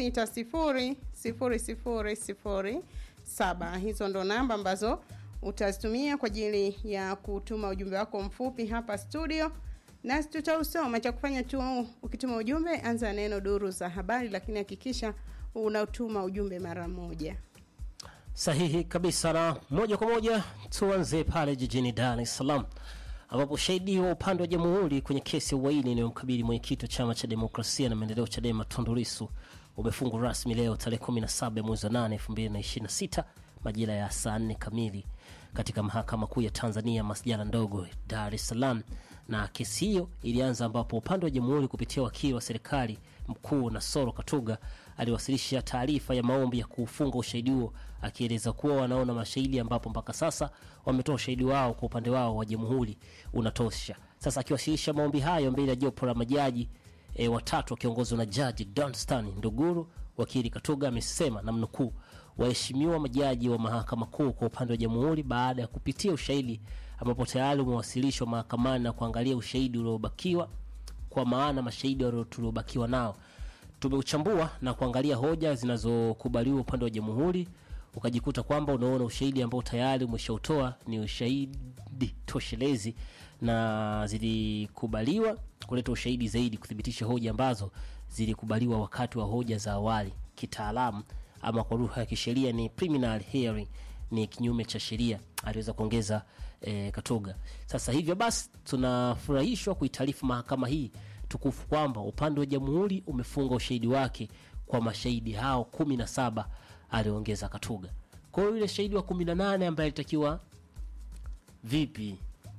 7660007. Hizo ndo namba ambazo utazitumia kwa ajili ya kutuma ujumbe wako mfupi hapa studio, nasi tutausoma. Cha kufanya tu, ukituma ujumbe, anza neno duru za habari, lakini hakikisha unatuma ujumbe mara moja. Sahihi kabisa, na moja kwa moja tuanze pale jijini Dar es Salaam ambapo shahidi wa upande wa jamhuri kwenye kesi ya uhaini inayomkabili mwenyekiti wa chama cha demokrasia na maendeleo Chadema Tundu Lissu umefungwa rasmi leo tarehe 17 ya mwezi wa 8 2026 majira ya saa 4 kamili katika mahakama kuu ya Tanzania masjala ndogo Dar es Salaam. Na kesi hiyo ilianza ambapo upande wa jamhuri kupitia wakili wa serikali mkuu Nasoro Katuga aliwasilisha taarifa ya maombi ya kuufunga ushahidi huo akieleza kuwa wanaona mashahidi ambapo mpaka sasa wametoa ushahidi wao kwa upande wao wa jamhuri unatosha. Sasa akiwasilisha maombi hayo mbele ya jopo la majaji e, watatu wakiongozwa na jaji Danstan Nduguru, wakili Katuga amesema na mnukuu, waheshimiwa majaji wa mahakama kuu kwa upande wa jamhuri, baada ya kupitia ushahidi ambapo tayari umewasilishwa mahakamani na kuangalia ushahidi uliobakiwa, kwa maana mashahidi tuliobakiwa nao tumeuchambua na kuangalia hoja zinazokubaliwa upande wa jamhuri, ukajikuta kwamba unaona ushahidi ambao tayari umeshautoa ni ushahidi toshelezi na zilikubaliwa kuleta ushahidi zaidi kuthibitisha hoja ambazo zilikubaliwa wakati wa hoja za awali. Kitaalamu ama kwa lugha ya kisheria ni preliminary hearing, ni kinyume cha sheria, aliweza kuongeza eh, Katoga. Sasa hivyo basi, tunafurahishwa kuitaarifu mahakama hii tukufu kwamba upande wa jamhuri umefunga ushahidi wake kwa mashahidi hao kumi na saba, aliongeza Katuga. Kwa hiyo yule shahidi wa kumi na nane ambaye alitakiwa vipi?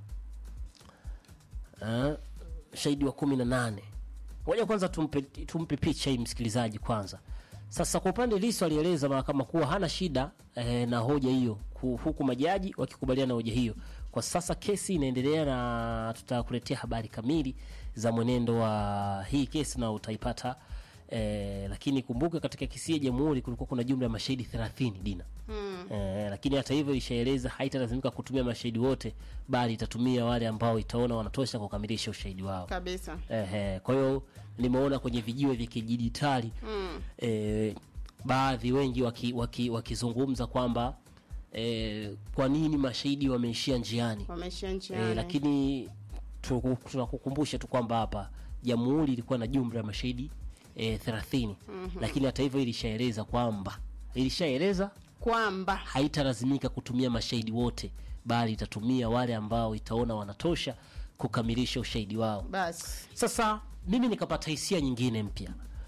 Uh, shahidi wa kumi na nane ngoja kwanza tumpe, tumpe picha hii msikilizaji kwanza. Sasa kwa upande Lissu alieleza mahakama kuwa hana shida eh, na hoja hiyo, huku majaji wakikubaliana na hoja hiyo. Kwa sasa kesi inaendelea na tutakuletea habari kamili za mwenendo wa hii kesi na utaipata eh, lakini kumbuke katika kesi ya jamhuri kulikuwa kuna jumla ya mashahidi 30 Dina. Hmm. Eh, lakini hata hivyo ishaeleza haitalazimika kutumia mashahidi wote bali itatumia wale ambao itaona wanatosha kukamilisha ushahidi wao kabisa. Eh, kwa hiyo nimeona kwenye vijiwe vya kidijitali hmm. eh, baadhi wengi wakizungumza waki, waki kwamba eh, kwa nini mashahidi wameishia njiani, wameishia njiani. Eh, lakini tunakukumbusha tu kwamba hapa jamhuri ilikuwa na jumla ya mashahidi eh, 30 mm -hmm. Lakini hata hivyo ilishaeleza kwamba ilishaeleza kwamba haitalazimika kutumia mashahidi wote bali itatumia wale ambao itaona wanatosha kukamilisha ushahidi wao. Basi sasa mimi nikapata hisia nyingine mpya.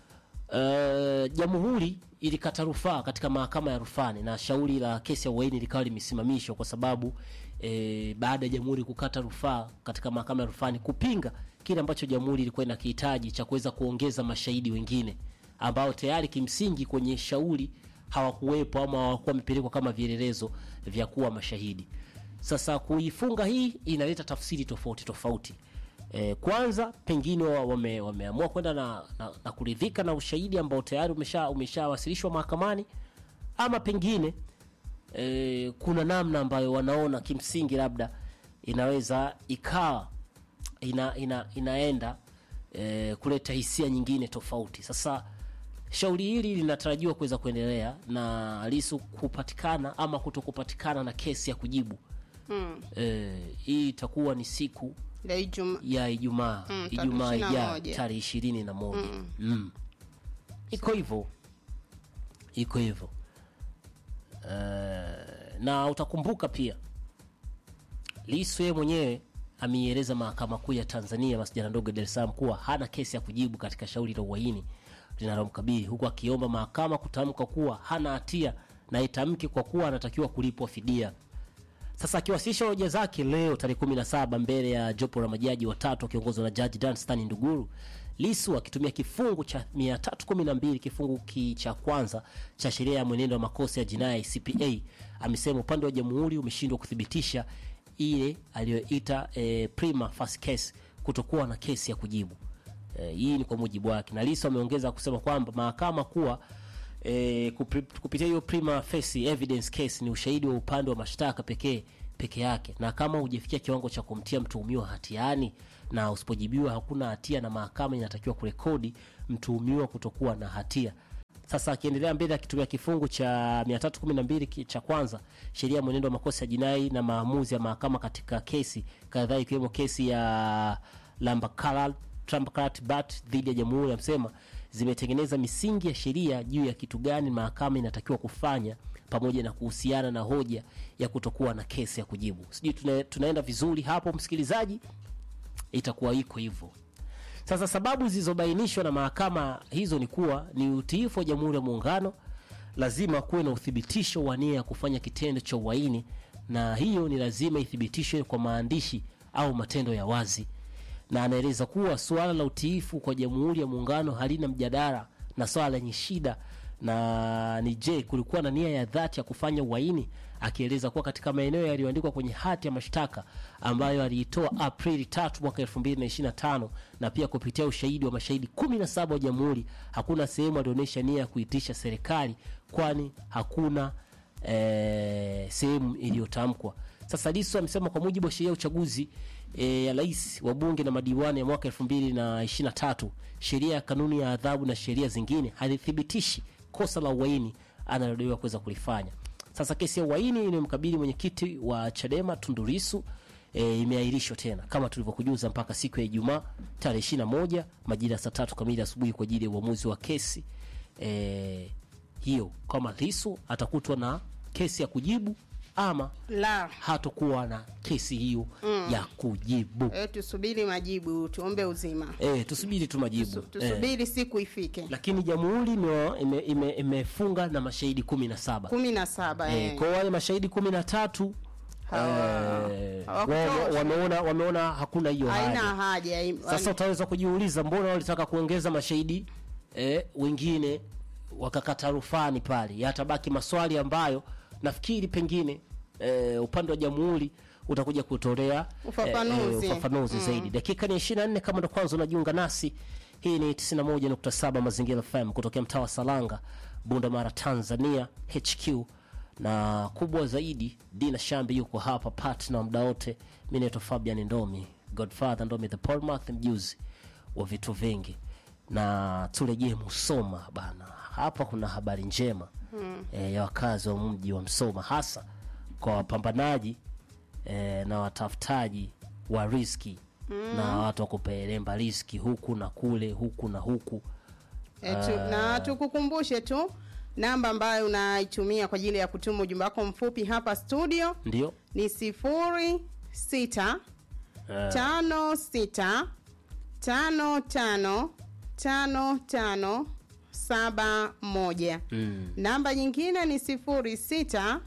Uh, jamhuri ilikata rufaa katika mahakama ya rufani na shauri la kesi ya uhaini likawa limesimamishwa kwa sababu eh, baada ya jamhuri kukata rufaa katika mahakama ya rufani kupinga kile ambacho jamhuri ilikuwa inakihitaji cha kuweza kuongeza mashahidi wengine ambao tayari kimsingi kwenye shauri hawakuwepo ama hawakuwa wamepelekwa kama vielelezo vya kuwa mashahidi. Sasa kuifunga hii inaleta tafsiri tofauti tofauti. E, kwanza pengine wame, wameamua kwenda na, na, na kuridhika na ushahidi ambao tayari umesha umeshawasilishwa mahakamani ama pengine e, kuna namna ambayo wanaona kimsingi labda inaweza ikawa ina, ina, inaenda e, kuleta hisia nyingine tofauti. Sasa shauri hili linatarajiwa kuweza kuendelea na Lissu kupatikana ama kutokupatikana na kesi ya kujibu hmm. E, hii itakuwa ni siku ya Ijumaa ya Ijumaa Mm, Ijumaa tarehe ijayo 21. tarehe ishirini na moja Mm. mm. iko hivyo iko hivyo Eh, na utakumbuka pia Lissu yeye mwenyewe ameieleza mahakama kuu ya Tanzania masjala ndogo ya Dar es Salaam kuwa hana kesi ya kujibu katika shauri la uhaini linalomkabili huku akiomba mahakama kutamka kuwa hana hatia na itamke kwa kuwa anatakiwa kulipwa fidia. Sasa akiwasilisha hoja zake leo tarehe 17 mbele ya jopo la majaji watatu wakiongozwa na jaji Danstan Nduguru, Lissu akitumia kifungu cha 312 kifungu ki cha kwanza cha sheria ya mwenendo wa makosa ya jinai CPA amesema upande wa jamhuri umeshindwa kuthibitisha ile aliyoita e, prima facie case kutokuwa na kesi ya kujibu. E, hii ni kwa mujibu wake, na Lissu ameongeza kusema kwamba mahakama kuwa e, kupi- kupitia hiyo prima facie evidence case ni ushahidi wa upande wa mashtaka pekee peke yake, na kama hujafikia kiwango cha kumtia mtuhumiwa hatiani na usipojibiwa hakuna hatia, na mahakama inatakiwa kurekodi mtuhumiwa kutokuwa na hatia Sasa akiendelea mbele akitumia kifungu cha 312 ki- cha kwanza sheria ya mwenendo wa makosa ya jinai na maamuzi ya mahakama katika kesi kadhaa ikiwemo kesi ya Lambakalat Bat dhidi ya Jamhuri ya Msema zimetengeneza misingi ya sheria juu ya kitu gani mahakama inatakiwa kufanya pamoja na kuhusiana na hoja ya kutokuwa na kesi ya kujibu. Sijui tuna, tunaenda vizuri hapo msikilizaji, itakuwa iko hivyo. Sasa sababu zilizobainishwa na mahakama hizo ni kuwa ni utiifu wa Jamhuri ya Muungano, lazima kuwe na uthibitisho wa nia ya kufanya kitendo cha uhaini, na hiyo ni lazima ithibitishwe kwa maandishi au matendo ya wazi. Na anaeleza kuwa suala la utiifu kwa Jamhuri ya Muungano halina mjadala na swala lenye shida na ni je, kulikuwa na nia ya dhati ya kufanya uhaini, akieleza kuwa katika maeneo yaliyoandikwa kwenye hati ya mashtaka ambayo aliitoa Aprili 3 mwaka 2025 na pia kupitia ushahidi wa mashahidi 17 wa jamhuri, hakuna sehemu alionyesha nia ya kuitisha serikali, kwani hakuna eh, sehemu iliyotamkwa. Sasa Lissu amesema kwa mujibu wa sheria ya uchaguzi eh, ya rais wa bunge na madiwani ya mwaka 2023, sheria ya kanuni ya adhabu na sheria zingine halithibitishi kosa la uhaini analodaiwa kuweza kulifanya. Sasa kesi ya uhaini inayomkabili mwenyekiti wa Chadema Tundu Lissu e, imeahirishwa tena kama tulivyokujuza mpaka siku ya Ijumaa tarehe 21 majira ya saa tatu kamili asubuhi kwa ajili ya uamuzi wa kesi e, hiyo, kama Lissu atakutwa na kesi ya kujibu ama la hatokuwa na kesi hiyo ya kujibu. e, tusubiri majibu tuombe uzima E, tusubiri tu majibu e. tusubiri siku ifike Lakini jamhuri imefunga ime, ime, imefunga na mashahidi kumi na saba kumi na saba e, eh. kwa wale mashahidi kumi na tatu Hawa- eh, hawakutosha. wao wameona wameona hakuna hiyo haina haja. haja im- Sasa utaweza kujiuliza mbona walitaka kuongeza mashahidi eh, wengine wakakata rufani pale, yatabaki maswali ambayo nafikiri pengine eh, upande wa jamhuri utakuja kutolea Ufafanuzi. ufafanuzi zaidi. Dakika ni 24 kama ndo kwanza unajiunga nasi, hii ni 91.7 Mazingira FM kutokea mtaa wa Salanga, Bunda Mara, Tanzania HQ na kubwa zaidi Dina Shambi yuko hapa partner muda wote. Mimi naitwa Fabian Ndomi, Godfather Ndomi the Portmouth, mjuzi wa vitu vingi, na turejee Musoma bana. Hapa kuna habari njema eh, ya wakazi wa mji wa Msoma, hasa kwa wapambanaji eh, na watafutaji wa riski na watu wa kupelemba riski huku na kule, huku na huku. E, tu, na tukukumbushe tu namba ambayo unaitumia kwa ajili ya kutuma ujumbe wako mfupi hapa studio Ndio ni sifuri sita tano sita tano tano tano tano saba moja mm. namba nyingine ni sifuri sita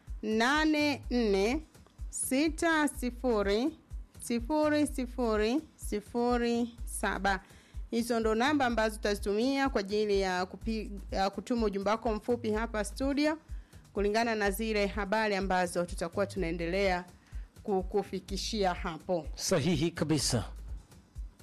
nane nne sita sifuri sifuri sifuri sifuri saba hizo ndo namba ambazo tutazitumia kwa ajili ya, kupi, ya kutuma ujumbe wako mfupi hapa studio kulingana na zile habari ambazo tutakuwa tunaendelea kukufikishia hapo Sahihi kabisa.